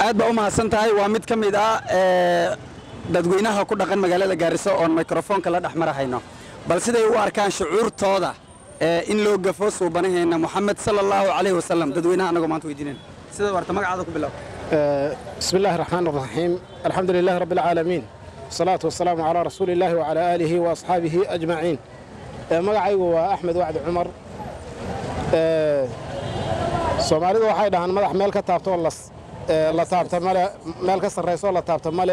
aad baa u mahadsan tahay waa mid ka mid ah ee, dadweynaha ku dhaqan magaalada gaariso oon mikrofoonka la dhex marahayno bal siday u arkaan shucuurtooda ee, in loo gafo suubanaheena moxamed sala allahu calayhi wasalam dadweynaha annagoo maanta weydiinayna sida warta magacaada ku bilow بسم الله الرحمن الرحيم الحمد لله رب العالمين والصلاة والسلام على رسول الله وعلى آله وأصحابه أجمعين magacaygu waa axmed wacdi cumar soomaalidu waxay dhahaan madax meel ka taabto oo las- ee, la taabta male meel ka sarrayso oo la taabta male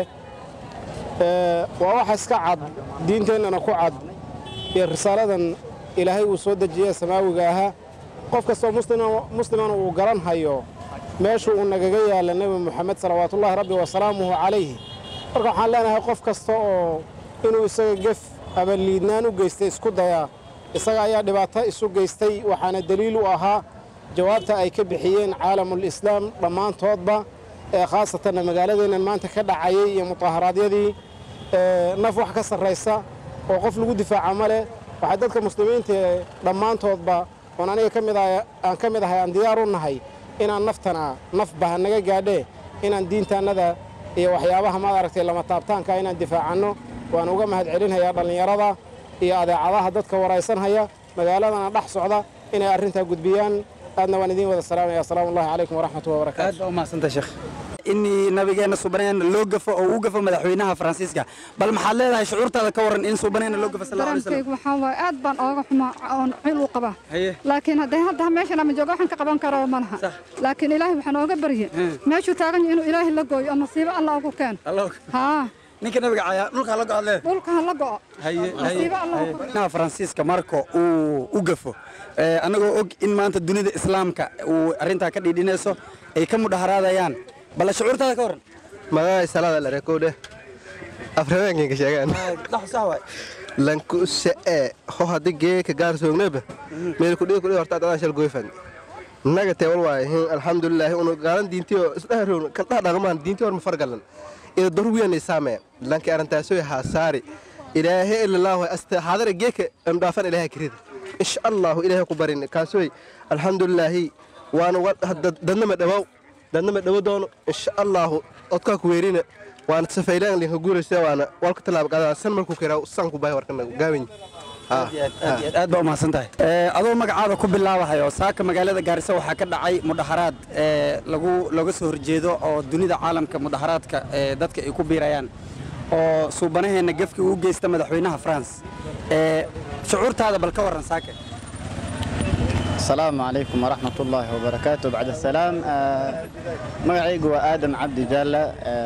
Ee, waa wax iska cad diinteennana ku cad iyo risaaladan ilaahay uu soo dejiyey samaawiga ahaa qof kastoo muslima- muslimana uu garan hayo meeshu uu nagaga yaalla nebi moxamed salawaatullaahi rabbi wasalaamuhu calayhi marka waxaan leenahay qof kasta oo inuu isaga gef ama liidnaan u geystay isku dayaa isaga ayaa dhibaato isu geystay waxaana deliil u ahaa jawaabta ay ka bixiyeen caalamul islaam dhammaantoodba ee khaasatanna magaaladeennan maanta ka dhacayay iyo mudaharaadyadii ee, naf wax ka sarraysa oo qof lagu difaaca ma leh waxay dadka muslimiinta ee dhammaantoodba oon aniga ka mid ahay- aan ka mid ahay aan diyaar u nahay inaan naftana naf baha naga gaadhee inaan diintaannada iyo waxyaabaha maad aragtay lama taabtaanka inaan difaacanno waan uga mahad celinhayaa dhallinyarada iyo adeecadaha dadka waraysanhaya magaaladana dhex socda inay arrintaa gudbiyaan aadna waan idiin wada salaamaya asalaamu allahi calaykum waraxmatu wabarakaatu aad baa u mahadsantahay sheekh in nabigeena suubanaheena loo gafo oo uu gafo madaxweynaha faransiiska bal maxaad leedahay shucuurtaada ka waran in suubanaheena loo gafo sal allahu alay wasalam dareenkaygu waxaa waaye aad baan ooga xumaa oon xil u qabaa haye laakiin hadday hadda meeshan ama joogo waxaan ka qaban karo ma laha laakiin ilaahay waxaan ooga barye meeshuu taagan yahay inuu ilaahay la gooyo oo nasiibo alla ugu keeno allah haa ninka nabiga cayaa dhulka la go'ad leed dhulka ha la go'o haye nasiibo alla ugu madaxweynaha faransiiska marka uu u gafo ee, annagoo og in maanta dunida islaamka uu arrintaa ka dhiidhinayso ay ka mudhaharaadayaan bal shucuurtaada ka waran magacay salada la rekoodhe afraweenkayga sheegaan lanku se'e ho haddi geeka gaar soogneba meel kudhii kudhii horta adaan shal goyfan naga teewal waaye hin alxamdulilaahi unu gaalan diintiyo isdhaharown kaldhaha dhaqmaan diinti hor ma fargalan ida dor wiyanay saame lanki arintaasoy haa saari ilaahe ilalaahu asta haadara geeka amdhaafan ilaaha kirida insha allahu ilaahay ku barin kaasoy alxamdulilaahi waana dadnama dhawow dadnama dhawo doono insha allahu odkaa ku weerina waana safaylaan linka guuraysa waana walka tallaab qadaa san markuu kiraa san ku bahay warkana gaawin aad iyo aad aad baa u mahadsan tahay Ee, adoo magacaada ku bilaabahayo saaka magaalada gaariso waxaa ka dhacay mudaharaad ee, lagu looga soo horjeedo oo dunida caalamka mudaharaadka ee, dadka ay ku biirayaan oo suubanaheena gefkii uu geysta madaxweynaha france Ee, shucuurtaada bal ka waran saake السلام عليكم ورحمة الله وبركاته بعد السلام مقعيق وآدم عبد جالة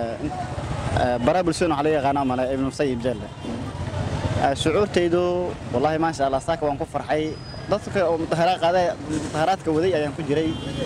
برا بلسون علي غنام على ابن مسيب جالة شعور تيدو والله ما شاء الله ساك وان كفر حي ضدك مظاهرات هذا مظاهرات كودي أيام كجري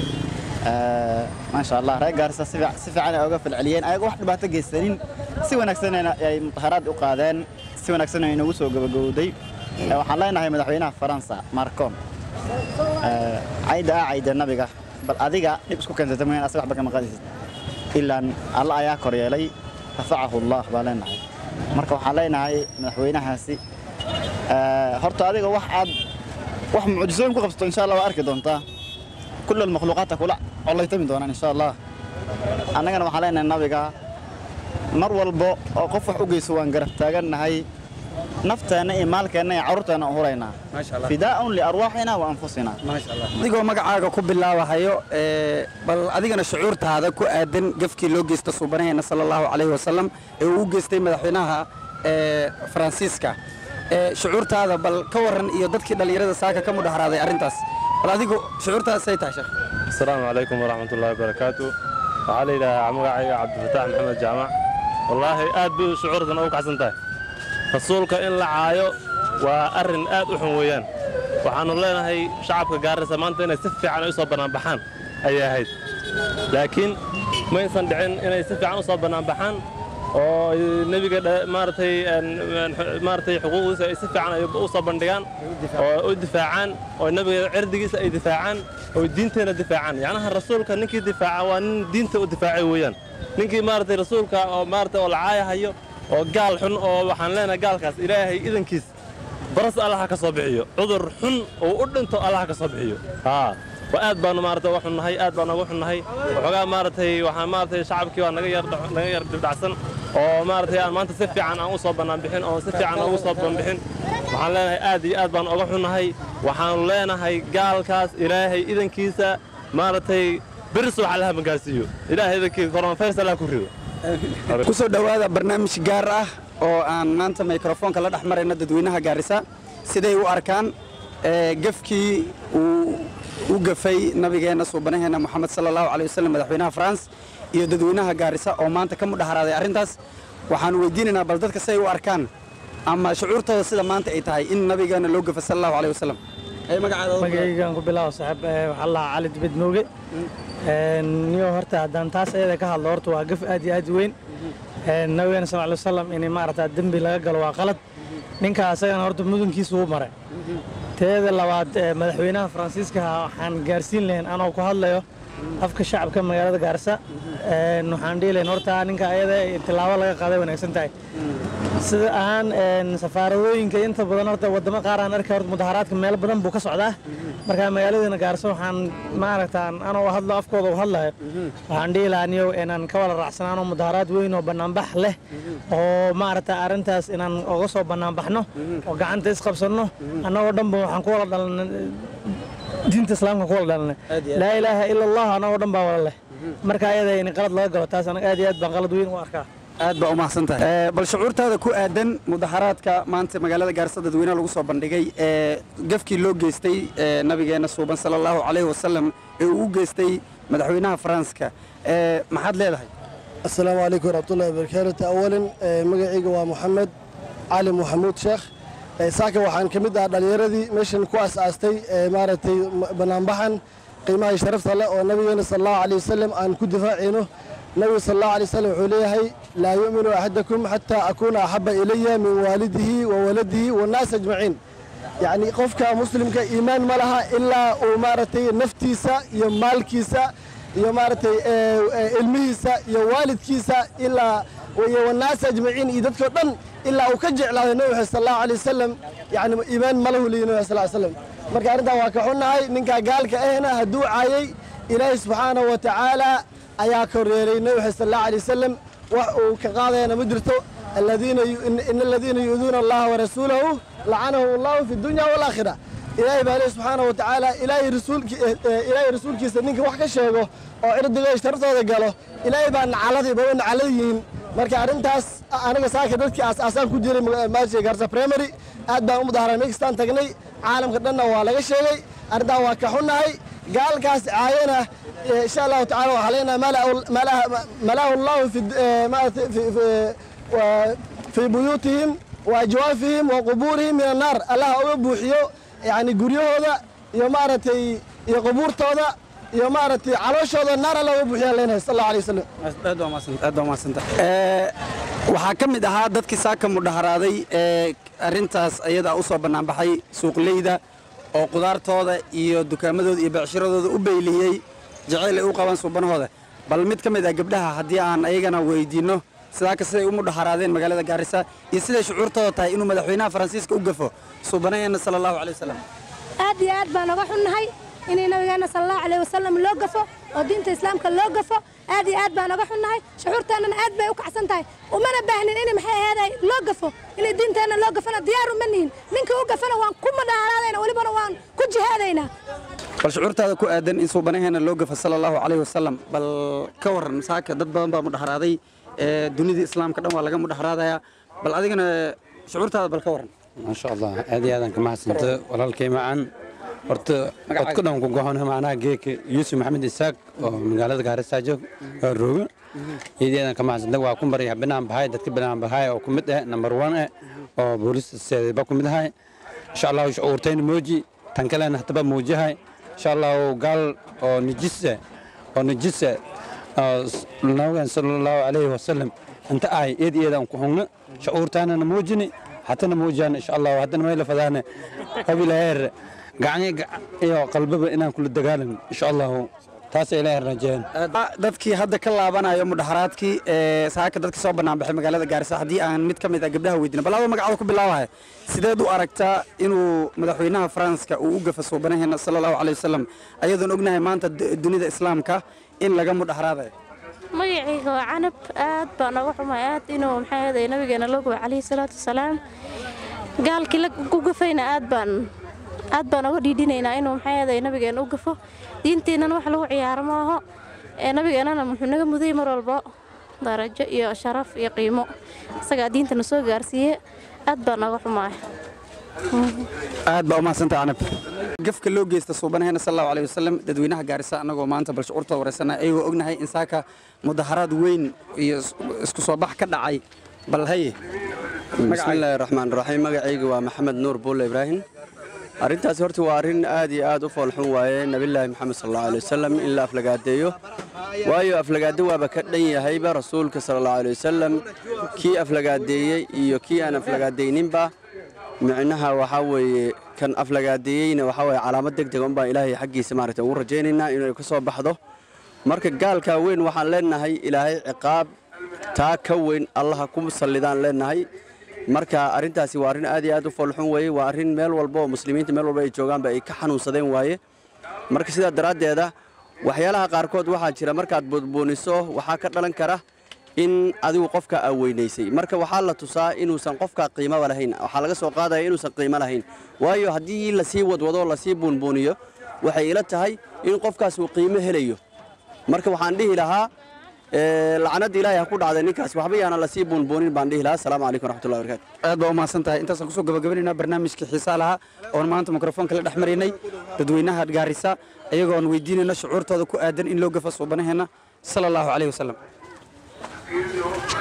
ما شاء الله رأي قارسة سفع سفع أنا أوقف العليين أي واحد بعد جيسرين سوى نكسنا يعني مظاهرات أقادان سوى نكسنا ينوسوا قبل جودي وحنا هاي مدحوينها فرنسا ماركون cayda ah cayda nabiga bal adiga dhib isku keensata mooyaan asaga waxba kama qaadaysid ilaan alla ayaa kor yeelay rafacahu allah baa leenahay marka waxaan leenahay madaxweynahaasi horta adiga wax aad wax mucjisooyin ku qabsato insha allah waa arki doontaa kull almakhluuqaata kula collaytami doonaan insha allah annagana waxaan leenahay nabiga mar walbo oo qof wax u geyso waan garab taagannahay nafteenna iyo maalkeenna iyo carruurteenna u huraynaa fidaa'un liarwaaxina wa anfusina adigoo magacaaga ku bilaabahayo ee, bal adigana shucuurtaada ku aadan gefkii loo geysta suubanaheena sala allahu calayhi wasalam ee uu u geystay madaxweynaha ee, faransiiska Ee, shucuurtaada bal ka waran iyo dadkii dhallinyarada saaka ka mudhaharaaday arrintaas bal adigu shucuurtaasay tahay sheekh السلام عليكم ورحمة الله وبركاته وعلي إلى مقعي عبد الفتاح محمد جامع والله آد بي شعور ذن أوك عسن تاي رسولك إن لعايو وأرن آد أحن ويان وحان الله هي شعبك قارسة ما أنت إنه سفي عن يصاب بنان بحان أي هيد لكن ما ينسان دعين إنه يسفي عن يصاب بنان بحان oo nebiga dha- maaragtay een- een- maaragtay xuquuqdiisa ay si fiican ay u soo bandhigaan oo u difaacaan oo nebiga cirdigiisa ay difaacaan oo diinteena difaacaan yacnaha rasuulka ninkii difaaca waa nin diinta u difaacay weeyaan ninkii maaragtay rasuulka oo maaragtay oo lacaayahayo oo gaal xun oo waxaan leenahay gaalkaas ilaahay idankiis baras allaha ka soo bixiyo cudur xun oo u dhinto allaha ka soo bixiyo haa waa aad baanu maarata uga xunnahay aad baanu uga xunnahay waxoogaa maaragtay waxaan maaragtay shacabkii waa naga yar naga yar dibdhacsan oo maaragtay aan maanta si fiican aan u soo bannaan bixin oo si fiican aan ugu soo banbixin waxaan leenahay aad iyo aad baanu uga xunnahay waxaanu leenahay gaalkaas ilaahay idankiisa maaragtay biris waxa la hamagaarsiiyo ilaahay idankiisa coronavirus allah ku rido ku soo dhowaada barnaamij gaar ah oo aan maanta mikrofoonka la dhex marayno dadweynaha gaarisa siday u arkaan ee, gefkii uu u gafay nabigeenna suubanaheena moxamed sala allahu caley wasallam madaxweynaha france iyo dadweynaha gaarisa oo maanta ka mudhaharaaday arrintaas waxaanu weydiinaynaa bal dadka siday u arkaan ama shucuurtooda sida maanta ay tahay in nabigeena loo gafa sala allahu caley wasallam Ee, magacaada u bilaab. magaygaan ku bilaabo saaxiib ee, waxaa la cali dibed mooge Een, niyo horta haddaan taas ayada ka hadlo horta waa gaf aad iyo aad u weyn Een, nabigeena sal alay wasalam in maarata dembi laga galo waa qalad ninka asagana horta mudunkiisu u maray teeda labaad ee, madaxweynaha faransiiska waxaan gaarsiin lahayn anoo ku hadlayo afka shacabka magaalada gaarisa Een, waxaan dhihi lahayn horta ninka ayada ee tilaabo laga qaaday wanaagsan tahay sida ahaan een, safaaradooyinka inta badan horta wadamo qaar aan arkay horta mudaharaadka meelo badan buu ka socdaa marka magaaladana gaarso waxaan maaragtaan anoo hadlo afkooda u hadlayo waxaan dhihi lahaa niyow inaan ka wada raacsanaano mudaharaad weyn oo banaanbax leh oo maaragta arrintaas inaan uga soo banaanbaxno oo gacanta isqabsanno annagoo dhanba waxaan ku wada dhalanay diinta islaamka ku wada dhalanay laa ilaaha ila allah annagoo dhan baa wada leh marka ayada in qalad laga galo taas anaga aad iyo aad baan qalad weyn u arkaa aad baa u mahadsan tahay Ee, bal shucuurtaada ku aadan mudaharaadka maanta magaalada gaarisa dadweynaha lagu soo bandhigay ee gafkii loo geystay ee nabigeena suuban sala allahu calayhi wasalam ee uu u geystay madaxweynaha faranska ee maxaad leedahay السلام عليكم ورحمة الله وبركاته أولا مقعيق ومحمد علي محمود شيخ ساكا وحان كمد دhallinyaradii meeshan ku asaastay maaragtay banaanbaxan qiimaha sharafta leh oo nabigeena sal allahu alayh wasalam aan ku difaacayno nabiga sal allahu alayh wasalam wuxuu leeyahay laa yu'minu axadakum xataa akuuna axaba ilaya min waalidihi wa waladihi wannaas ajmaciin yacni qofka muslimka iimaan ma laha ilaa uu maaragtay naftiisa iyo maalkiisa iyo maaragtay ee, ee, ilmihiisa iyo waalidkiisa ilaa iyo wannaas ajmaciin iyo dadkoo dhan ilaa uu ka jeclaaday nabi maxamed sal allahu alay wasalam yacni iimaan ma lahu leeyahy nabi maxamed sal ly wasalam marka arrintan waa ka xunnahay ninkaa gaalka ahna hadduu caayay ilaahay subxaanahu wa tacaala ayaa koryeelay nabi maxamed sal allahu alay wasalam wax uu ka qaadayana ma jirto الذين إن الذين يؤذون الله ورسوله لعنهم الله في الدنيا والآخرة إلهي بالله سبحانه وتعالى إلهي رسولك إلهي رسولك سنينك wax ka sheego oo cirdiga ishtartooda galo ilaahay baan nacaladi baan nacaladiin marka arintaas aniga saaka dadkii aasaasan ku jiray maashay garsa primary aad baan u mudaharayn meestaan tagnay caalamka dhanna waa laga sheegay arrintaa waa ka xunnahay gaalkaas caayana insha allahu tacaala waxaa leenahay malahu allahu fi في بيوتهم وأجوافهم وقبورهم من النار الله أوga buuxiyo يعني guryahooda iyo maaragtay iyo qubuurtooda iyo maaragtay calooshooda naar alla uga buuxiyaa leenahay sal allahu alay wasalam aad waa mahadsan- aad waa mahadsan tahay Ee, waxaa ka mid ahaa dadkii saaka mudhaharaaday ee arrintaas ayadaa u soo bannaanbaxay suuqleyda oo qudaartooda iyo dukaamadooda iyo becshiradooda u beyliyey jacayl ay u qabaan suubanahooda bal mid ka mid ah gabdhaha haddii aan ayagana weydiinno sidaa ka siday u mudhaharaadeen magaalada gaarisa iyo siday shucuurtooda tahay inuu madaxweynaha faransiiska u gafo suubanaheena sala allahu calay wasalam aad iyo aad baan uga xunnahay inay nabigeena sal allahu calayh wasalam loo gafo oo diinta islaamka loo gafo aad iyo aad baan uga xunnahay shucuurteennana aad bay u kacsan tahay umana baahnin in maxay aheeday loo gafo inay diinteenna loo gafona diyaar uma nihin ninka u gafana waan ku mudaharaadayna welibana waan ku jihaadaynaa bal shucuurtaada ku aadan in suubanaheena loo gafo sala allahu calayhi wasalam bal ka waran saaka dad badan baa mudhaharaaday ee dunida islaamka dhan waa laga mudhaharaadayaa bal adigana shucuurtaada bal ka waran maasha allah aad iyo aadaan ka mahadsanto walaalkay macaan horta codku dhan ku gohona macnaha geeka yuusuf maxamed isaaq oo magaalada gaarisa joog oo rooga aad iyo aadaan ka mahadsanta waa ku maraya binaan bahay dadka binaan bahay oo ku mid ah number one eh oo booliska seedaba ku mid ahay insha allahu shucuurtayna mooji tan kalena hataba muujihay insha allahu gaal oo nijise oo nijise nabigan sala allahu calayhi wasalam inta ahay eed eedaan ku hungna shucuurtaanana muujini hatana muujiyaan insha allahu haddana mayla fadaane qabilaheer gacni iyo qalbaba inaan kula dagaalan insha allahu taasay ilaahay rajeen dadkii hadda ka laabanayo mudaharaadkii ee saaka dadkii soo banaanbaxay magaalada gaarisa haddii aan mid ka mid ah gabdhaha weydiina bal adoo magacaada ku bilaabaya sideed u aragtaa inuu madaxweynaha faranska uu u gafa suubanaheena sala allahu caleyh wasalam ayadoon ognahay maanta d- dunida islaamka in laga mudaharaadayo magacayga waa canab aad baan uga xumay aad inuu maxaa yeelay nabigeena loo gubay calayhi salaatu wasalaam gaalkii la ku gafayna aad baan aad baan uga dhiidhinaynaa inuu maxaa yeelay nabigeena u gafo diinteennana wax lagu ciyaaro ma aho ee nabigeennana muxuu naga muday mar walbo darajo iyo sharaf iyo qiimo isagaa diintana soo gaarsiiye aad baan uga xumaay aad baa umahadsantaha canab gafka loo geysta suubanaheena sal allahu aleyh wasalam dadweynaha gaarisa annagoo maanta bal shucuurtooda wareysana ayagoo ognahay in saaka mudaharaad weyn iyo is- isku soo bax ka dhacay bal haye bismillaahi raxmaan raxiim magacayga waa maxamed nuur buulle ibraahim arrintaasi horta waa arrin aad iyo aad u foolxun waaye nabillaahi maxamed sal allahu alay wasalam in la aflagaadeeyo waayo aflagaado waaba ka dhan yahayba rasuulka sal allahu alay wasalam kii aflagaadeeyey iyo kii aan aflagaadayninba micnaha waxaa weeye kan aflagaadeeyeyna waxaa weeye calaamad deg dega unbaan ilaahay xaggiisa maaragtay ugu rajaynaynaa inay ka soo baxdo marka gaalkaa weyn waxaan leenahay ilaahay ciqaab taa ka weyn allaha ku sallidaan leenahay marka arrintaasi waa arrin aad iyo aad u foolxun weeye waa arrin meel walba oo muslimiinta meel walba ay joogaanba ay ka xanuunsadeen waaye marka sidaa daraaddeeda waxyaalaha qaarkood waxaa jira markaad buudbuuniso waxaa ka dhalan kara in adigu qofka aa weynaysay marka waxaa la tusaa inuusan qofka qiimaba lahayn waxaa laga soo qaadaya inuusan qiimo lahayn waayo haddii lasii wadwado lasii buunbuuniyo waxay ila tahay in qofkaas uu qiimo helayo marka waxaan dhihi lahaa ee, lacnada ilaahay ha ku dhacday ninkaas waxba yaana lasii buunbuunin baan dhihi lahaa asalaamu calaykum raxmatullahi barakaatu aad baa umahadsan tahay intaasaan kusoo gabagabanaynaa barnaamijkii xiisaa lahaa oon maanta mikrofoonka la dhex maraynay dadweynaha gaarisa ayagoon weydiinayna shucuurtooda ku aadan in loo gafa suubanaheena sala allahu caleyh wasalam